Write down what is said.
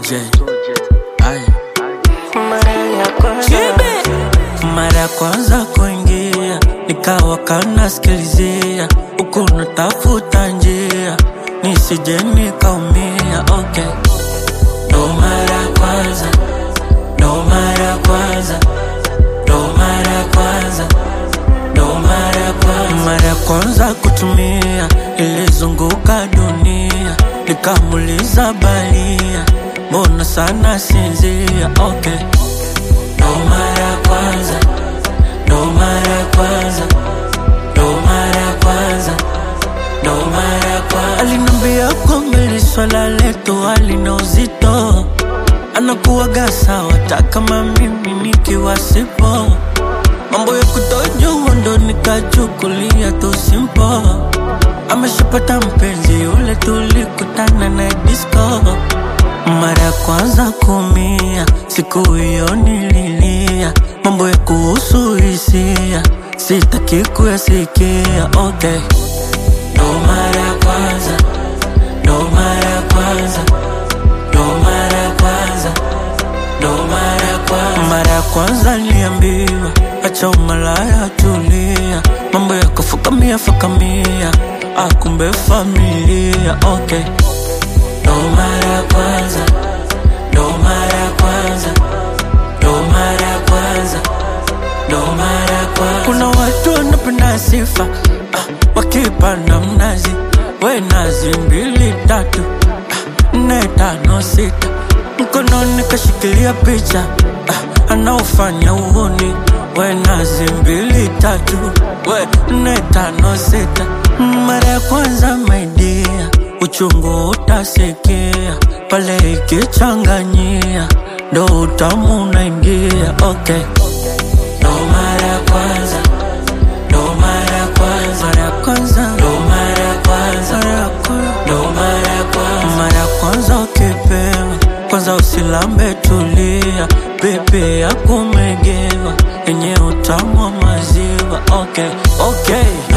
Soje. Ay. Mara ya kwanza Mara ya kwanza kuingia nikawa kanasikilizia huku natafuta njia nisije nikaumia. Okay, ndo mara ya kwanza, ndo mara ya kwanza, ndo mara ya kwanza, ndo mara ya kwanza, mara ya kwanza kutumia, ilizunguka dunia nikamuliza balia, mbona sana sinzia? Okay ndo mara ya kwanza, ndo mara ya kwanza, ndo mara ya kwanza, ndo mara ya kwanza. Alinambia kwamba hili swala letu halina uzito, anakuwaga sawa hata kama mimi nikiwa sipo. Mambo ya kutojua ndo nikachukulia tu simpo. Ameshapata mpenzi yule tulikutana na disco mara ya kwanza kumia, siku hiyo nililia, mambo ya kuhusu hisia sitaki kuyasikia. Okay, ndo mara ya kwanza, ndo mara ya kwanza, ndo mara ya kwanza, ndo mara ya kwanza. Mara ya kwanza niliambiwa acha umalaya, tulia, mambo ya kufukamia fukamia, akumbe familia. Okay ndo mara ya kwanza, ndo mara ya kwanza, ndo mara ya kwanza, ndo mara ya kwanza. Kuna watu wanapenda sifa ah, wakipanda mnazi, we nazi mbili tatu ah, nne tano sita, mkononi kashikilia picha ah, anaofanya uhuni, we nazi mbili tatu, we nne tano sita, mara ya kwanza maidia uchungu utasikia pale ikichanganyia, ndo utamu unaingia. Okay, ndo mara ya kwanza, ndo mara ya kwanza, mara ya kwanza, ndo mara ya kwanza, mara ya kwanza, ndo mara ya kwanza, mara ya kwanza ukipewa kwanza usilambe, tulia, pepe ya kumegewa yenye utamu wa maziwa. Okay, okay.